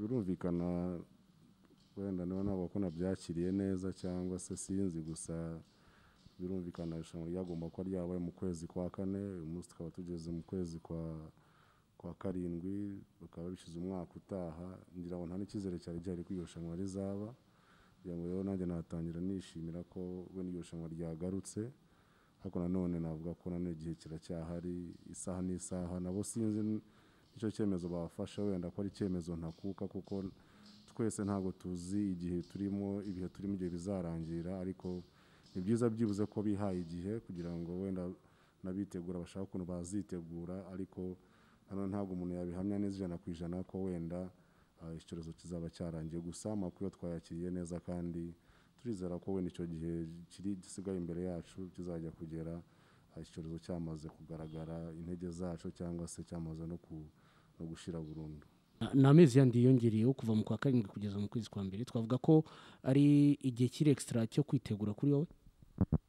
birumvikana wenda niba ntabwo ko nabyakiriye neza cyangwa se sinzi gusa birumvikana irushanwa ryagomba kuba ryabaye mu kwezi kwa kane uyu munsi tukaba tugeze mu kwezi kwa kwa karindwi bakaba babishyize umwaka utaha ngira ngo nta n'icyizere cyari gihari ko iryo rushanwa rizaba kugira ngo rero nanjye natangira nishimira ko we n'iryo rushanwa ryagarutse ariko nanone navuga ko nanone igihe kiracyahari isaha n'isaha nabo sinzi nicyo cyemezo bafashe wenda ko ari icyemezo ntakuka kuko twese ntabwo tuzi igihe turimo ibihe turimo igihe bizarangira ariko ni byiza byibuze ko bihaye igihe kugira ngo wenda n'abitegura bashaka ukuntu bazitegura ariko nanone ntabwo umuntu yabihamya neza ijana ku ijana ko wenda ah, icyorezo kizaba cyarangiye gusa amakuru yo twayakiriye neza kandi turizera ko wenda icyo gihe kiri gisigaye imbere yacu kizajya kugera ah, icyorezo cyamaze kugaragara intege zacu cyangwa se cyamaze no ku- no gushira burundu ni amezi yandi yiyongereyeho kuva mu kwa karindwi kugeza mu kwezi kwa mbere twavuga ko ari igihe kiri ekisitara cyo kwitegura kuri wowe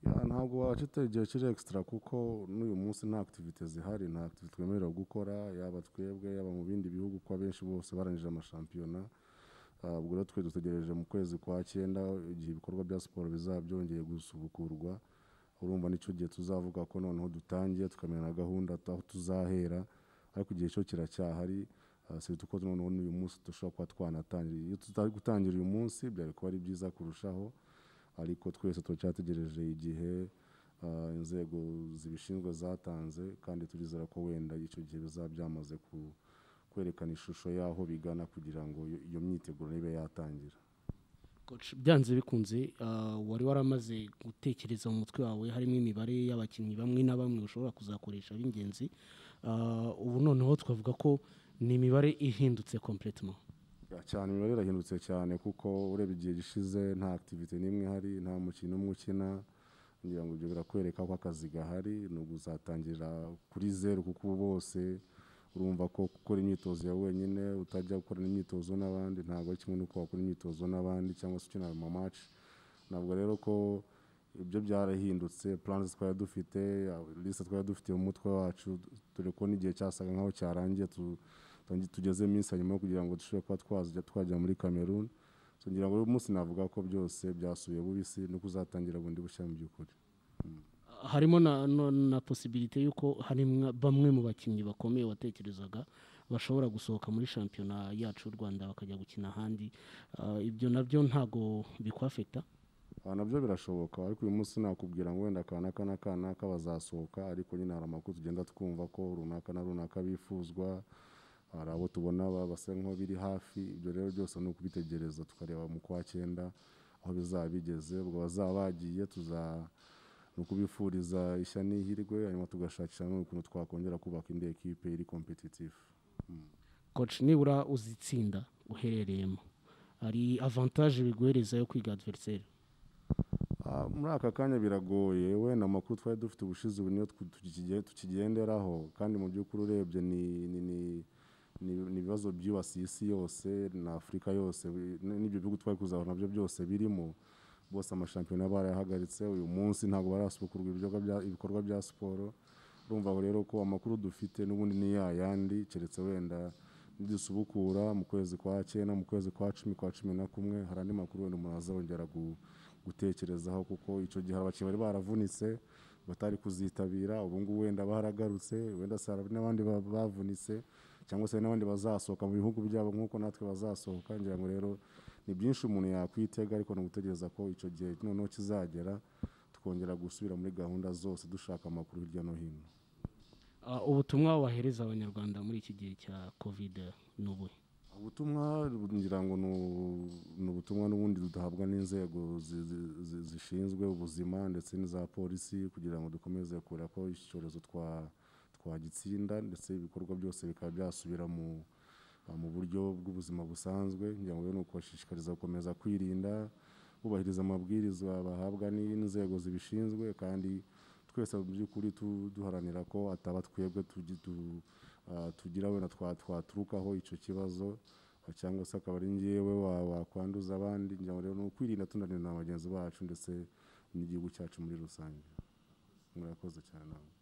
Ya, ntabwo wacita igihe kiri extra kuko n'uyu munsi nta activite zihari nta activite twemerewe gukora yaba twebwe yaba mu bindi bihugu ko abenshi bose barangije amashampiyona Ah, ubwo rero twe dutegereje mu kwezi kwa cyenda igihe ibikorwa bya siporo bizaba byongeye gusubukurwa urumva nicyo gihe tuzavuga ko noneho dutangiye tukamenya na gahunda tu- aho tuzahera ariko igihe cyo kiracyahari Ah, si uko noneho n'uyu munsi dushobora kuba twanatangira iyo tutari gutangira uyu munsi byari kuba ari byiza kurushaho ariko twese turacyategereje igihe ah, inzego zibishinzwe zatanze kandi turizera ko wenda icyo gihe bizaba byamaze ku- kwerekana ishusho y'aho bigana kugira ngo iyo- iyo myiteguro nibe yatangira Coach, byanze bikunze ah, wari waramaze gutekereza mu mutwe wawe harimo imibare y'abakinnyi bamwe na bamwe ushobora kuzakoresha b'ingenzi Ah, ubu noneho twavuga ko ni imibare ihindutse completement Ya, cyane imibare irahindutse cyane kuko ureba igihe gishize nta activite n'imwe ihari nta mukino umwe ukina ngira ngo ibyo birakwereka ko akazi gahari ni ukuzatangirira kuri zeru kuko ubu bose urumva ko gukora imyitozo yawe wenyine utajya gukorana imyitozo n'abandi ntabwo ari kimwe n'uko wakora imyitozo n'abandi cyangwa se ukinira mu match ntabwo rero ko ibyo byarahindutse plans twari dufite liste twari dufite mu mutwe wacu dore ko n'igihe cyasaga nkaho cyarangiye tu- tangi- tugeze iminsi ya nyuma yo kugira ngo dushobore kuba twazajya twajya muri cameroon So ngira ngo uyu munsi navuga ko byose byasubiye bubisi no kuzatangira bundi bushya mu by'ukuri harimo na, na, na posibilite y'uko harimo bamwe mu bakinnyi bakomeye watekerezaga bashobora gusohoka muri shampiyona yacu y'u rwanda bakajya gukina ahandi Ah, ibyo nabyo ntago bikwafekita aha nabyo birashoboka ariko uyu munsi nakubwira ngo wenda aka n'aka n'aka n'aka bazasohoka ariko nyine hari amakuru tugenda twumva ko runaka na runaka bifuzwa hari abo tubona ba- basa nk'aho biri hafi ibyo rero byose ni ukubitegereza tukareba mu kwa cyenda aho bizaba bigeze ubwo bazaba bagiye tuza ni ukubifuriza ishya n'ihirwe hanyuma tugashakisha n'ukuntu twakongera kubaka indi ekipe iri kompetitifu coach nibura uzitsinda uherereyemo hari avantage biguhereza yo kwiga adversaire Ah, muri aka kanya biragoye wenda amakuru twari dufite ubushize ubu niyo twu- tukige- tukigenderaho kandi mu by'ukuri urebye ni ni- ni- ni- ni ibibazo byibasiye isi yose na afurika yose bi- n- n'ibyo bihugu twari kuzahura nabyo byose birimo bose amashampiyona barayahagaritse uyu munsi ntabwo barasubukurwa ibikorwa bya- ibikorwa bya siporo urumva aho rero ko amakuru dufite n'ubundi ni ya yandi keretse wenda nidusubukura mu kwezi kwa cyenda mu kwezi kwa cumi kwa cumi na kumwe hari andi makuru wenda umuntu azongera gu- gutekerezaho kuko icyo gihe hari abakinnyi bari baravunitse batari kuzitabira ubu ngubu wenda baragarutse wenda se hari n'abandi ba- bavunitse cyangwa se hari n'abandi bazasohoka mu bihugu byabo nk'uko natwe bazasohoka ngira ngo rero ni byinshi umuntu yakwitega ariko ni ugutegereza ko icyo gihe noneho kizagera tukongera gusubira muri gahunda zose dushaka amakuru hirya no hino Ah, ubutumwa wahereza abanyarwanda muri iki gihe cya covid ni ubuhe ubutumwa ngira ngo ni ubu- ni ubutumwa n'ubundi duhabwa n'inzego zi- zi- zi- zishinzwe ubuzima ndetse n'iza polisi kugira ngo dukomeze kureba ko iki cyorezo twa- twagitsinda ndetse ibikorwa byose bikaba byasubira mu ah, mu buryo bw'ubuzima busanzwe ngira ngo rero ni ukubashishikariza gukomeza kwirinda bubahiriza amabwiriza bahabwa n'inzego zibishinzwe kandi twese mu by'ukuri tu- duharanira ko ataba twebwe tugi- tu- ah, tugira wenda twa- twaturukaho icyo kibazo ah, cyangwa se akaba ari ngewe wa- wakwanduza abandi ngira ngo rero ni ukwirinda tunarinda na bagenzi bacu ndetse n'igihugu cyacu muri rusange murakoze cyane namwe